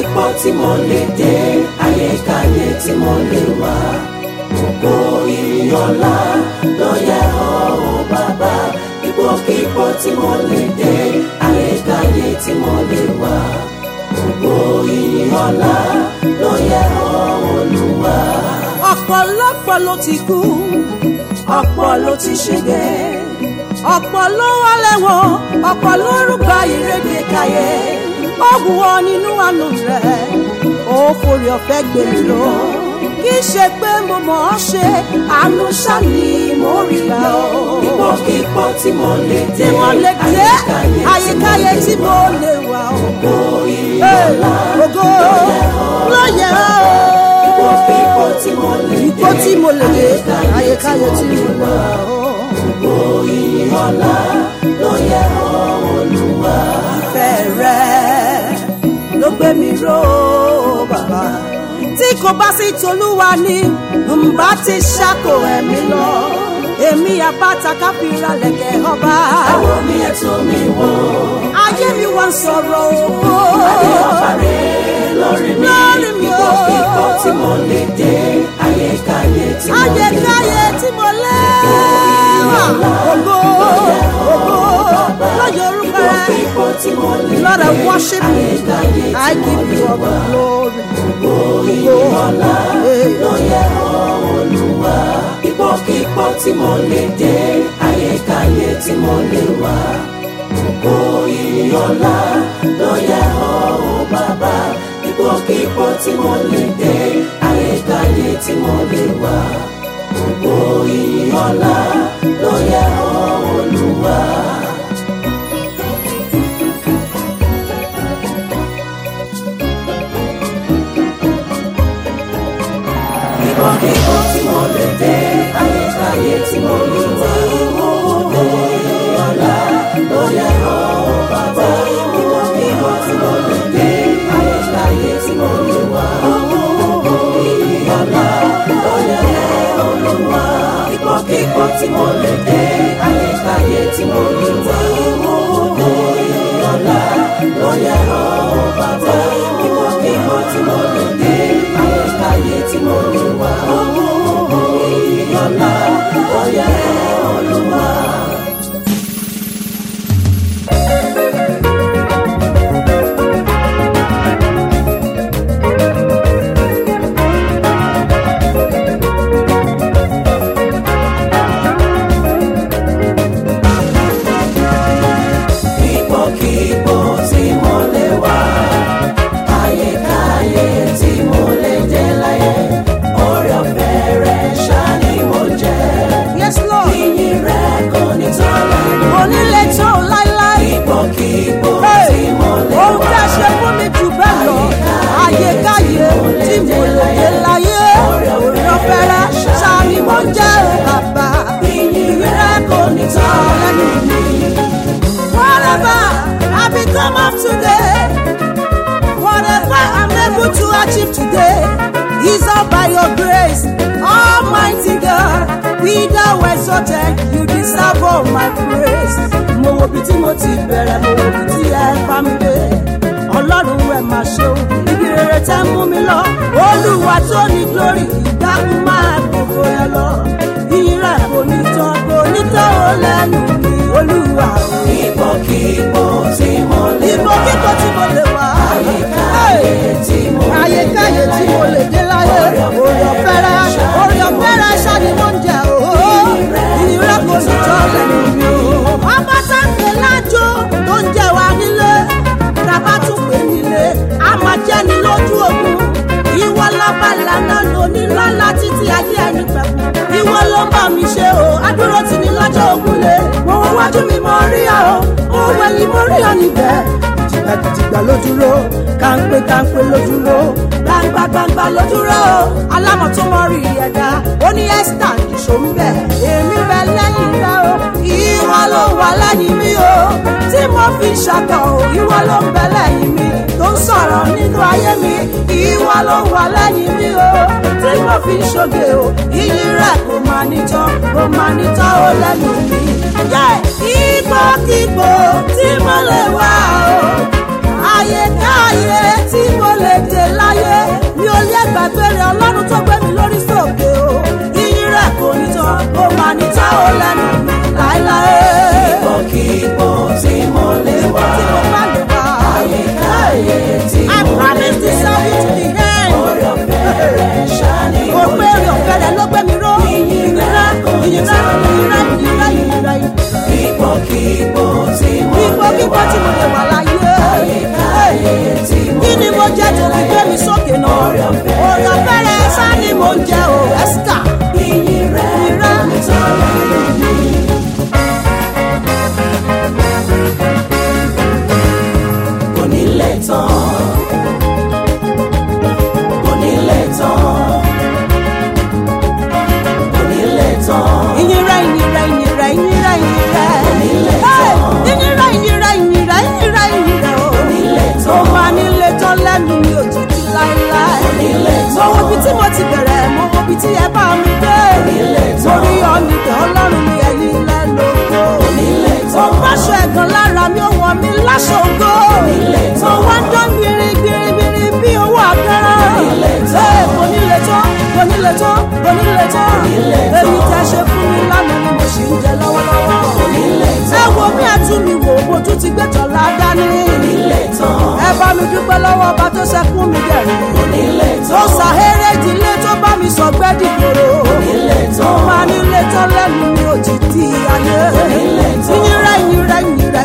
ipòkípò tí mo lè dé ayékáyé tí mo lè wà gbogbo ìyọ̀lá ló yẹ ọ́ o bàbá ipòkípò tí mo lè dé ayékáyé tí mo lè wà gbogbo ìyọ̀lá ló yẹ ọ́ olúwa. ọ̀pọ̀lọpọ̀ ló ti kú ọ̀pọ̀ ló ti ṣègbè ọ̀pọ̀ ló wà lẹ́wọ̀n ọ̀pọ̀ ló rúgba ìrèké káyé ó wù ọ́ nínú àánú rẹ̀ ó forí ọ̀fẹ́ gbé mi lọ kì í ṣe pé mo mọ̀ ọ́ ṣe àánú ṣáni mo rí gbà ọ́ ipòkípò tí mo lè tí dé mo lè dé àyíkáyé tí mo lè wà ọ́ gbogbo ìyọ̀lá ògo ló yẹ ọ́ ipòkípò tí mo lè dé ipò tí mo lè dé àyíkáyé tí mo lè wà ọ́. gbogbo ìyọ̀lá ló yẹ ọ́ olúwa. ìfẹ́ rẹ̀ ló gbé mi ró bàbá. tí kò bá sí tolúwa ni ǹbá ti ṣàkó ẹ̀mí lọ. èmi àbáta káfíńra lẹ̀kẹ̀ ọba. àwọn mi ẹ̀tọ́ mi wò ayé mi wá ń sọ̀rọ̀ ògo. adé ọba rẹ̀ lórí mi Lórí mi o. ipòkípò tí mo lè dé ayékáyé tí mo lè wà. ayékáyé tí mo lé wà. ògo ògo lọ́jọ́ orúkọ rẹ̀. ipòkípò tí mo lè Lord, I dé worship you. ayékáyé tí I mo give lè you all wà. the glory. ìyọ̀lá Hey. ló yẹ ọ́ olúwa. ipòkípò tí mo lè dé ayékáyé tí mo lè wà. gbogbo ìyọ̀lá ló yẹ ọ́ o bàbá. ipòkípò tí mo lè dé ayékáyé tí mo lè wà. gbogbo ìyọ̀lá ló yẹ ọ́ olúwa. ipòkípò tí mo lè dé ayékáyé tí mo lè wà. gbogbo ìyọ̀lá ló yẹ ọ́ o bàbá. ipòkípò tí mo lè dé ayékáyé tí mo lè wà. gbogbo ìyọ̀lá ló yẹ ọ́ olúwa. ipòkípò tí mo lè dé ayékáyé tí mo lè wà. gbogbo ìyọ̀lá ló yẹ ọ́ o bàbá. ipòkípò tí mo lè dé ayékáyé tí mo lè wà. gbogbo ìyọ̀lá ló yẹ ọ́ olúwa. ipòkípò tí mo lè wà ayékáyé tí mo lè dé láyé oore ọ̀fẹ́ rẹ̀ ṣá ni mo jẹ́ Yes, Lord. ìyìn rẹ̀ kò ní tán lẹ́nu onílé tó láíláí. ipòkípò Hey, tí mo lè ohun tí wà a ṣe fún mi jù bẹ́ẹ̀ lọ ayékáyé tí mo lè dé láyé orí ọ̀fẹ́rẹ́ ṣáàmì mo jẹ́ o bàbá ìyìn rẹ̀ kò ní tán lẹ́nu mi whatever I become of today whatever I'm able to achieve today is all by your grace almighty God be thou exalted you deserve all my praise mo wo bí tí mo ti bẹ̀rẹ̀ mo wo bí tí ẹ bá mi dé ọlọ́run ẹ̀ máa ṣeun ibi rere tẹ́ mú mi lọ olúwa tó ní glory ìdákun máa gbogbo ẹ lọ ìyìnrà kò ní tán kò ní tán ó lẹ́nu mi olúwa o. ipòkípò tí mo lè Ibo wà kíkọ́ tí mo lè wá. ayékáyé tí mo lè Ayékáyé tí mo lè dé láyé. Orí ọ̀fẹ́rẹ́, orí ọ̀fẹ́rẹ́ ṣáni mo ń jẹ òó. Ìnira kò ní tọ́ lẹ́nu mi o. Ọba tá ń pè lájò tó ń jẹ wá nílé. Tàbá tún pè nílé, a máa jẹ́ ni lójú ogun. Ìwọ lọ́ba lànà lóní lọ́la títí ayé ẹni pẹ̀kú. Ìwọ ló bá mi ṣe o, adúró ti ní lọ́jọ́ ogun lé. Mo wọ wájú mi mo rí ọ, mo wẹ̀yìn mo rí ọ níbẹ̀ jìgbàjìgbà ló dúró kàńpé kàńpé ló dúró gbangba gbangba ló dúró alámọ̀ tó mọ rí ẹ̀dá ó ní ẹ́sítà nìṣó ń bẹ̀ èmi bẹ lẹ́yìn rẹ o ìwọ ló wà lẹ́yìn mi o tí mo fi ṣàkọ o ìwọ ló ń bẹ lẹ́yìn mi tó ń sọ̀rọ̀ nínú ayé mi ìwọ ló wà lẹ́yìn mi o tí mo fi ṣoge o iyì rẹ kò máa nítán kò máa nítán ó lẹ́nu mi. ipòkípò tí mo lè wà o ayékáyé tí mo lè lè gbàgbé rẹ̀ ọlọ́run tó gbé mi lórí sókè o iyì rẹ̀ kò ní tán ó máa ní tá ó lẹ́nu mi láéláé. Ipòkípò tí mo lè wà. tí mo bá lè wá. Àyíkáyé tí I mo lè promise to serve you to the end. Orí ọ̀fẹ́ rẹ̀ ṣáni Kò mo pé èrè ọ̀fẹ́ rẹ̀ ló gbé mi ró. Ìyìn rẹ̀, ìyìn rẹ̀, ìyìn rẹ̀, ìyìn rẹ̀, ìyìn rẹ̀. Ipòkípò tí mo lè Ipò kíkọ́ tí mo lè wà láyé. Àyíkáyé tí mo Kí ni mo jẹ́ tó fi gbé mi sókè náà? Orí ọ̀fẹ́ rẹ̀ sá ni mo ń jẹ o, Ẹ́síkà. Ìyìn rẹ̀ Ìyìn rẹ̀. kò ní tán lẹ́nu mi. Kò ní lè tán. Kò ní lè tán. Kò ní lè tán. Ìyìn rẹ̀, ìyìn rẹ̀, ìyìn rẹ̀, ìyìn rẹ̀, ìyìn rẹ̀. Onílé Hey! tán. Ìyìn rẹ̀, ìyìn rẹ̀, ìyìn rẹ̀, ìyìn rẹ̀, ìyìn rẹ̀ o. Onílé tán. Ó máa nílé tán lẹ́nu mi ò títí láéláé. Onílé Mo tán. wo ibi tí mo ti bẹ̀rẹ̀, mo wo ibi tí ẹ bá mi dé. Onílé tán. Torí ọ̀nìkẹ́ ọlọ́run mi ẹ̀yìn ilẹ̀ lóko. Onílé Mo tán. báṣọ ẹ̀gàn lára mi, ó wọ̀ mí láṣọ̀gbọ́. Onílé Mo tán. wá ń dán gbirigbirigbiri bí owó àkàrà. Onílé tán. Ee, Kò nílé tán, kò nílé tán, kò nílé tán. Onílé tán. Èyí tẹ́ ṣe fún mi lánàá ni mo ṣì ń jẹ lọ́wọ́lọ́wọ́. Onílé Ẹ tán. wo bí ẹtún mi wò, mo tún ti gbé tọ̀la dání. Onílé tán. Ẹ bá mi dúpẹ́ lọ́wọ́ ọba tó ṣẹkún mi dẹ̀rín. Onílé Tó tán. ṣàhéré ìdílé tó bá mi sọ gbẹ́dì gbòòrò. Onílé Tó tán. máa nílé tán lẹ́nu mi ò ti di ayé. Onílé tán. Ìyìnrẹ́ ìyìnrẹ́ ìyìnrẹ́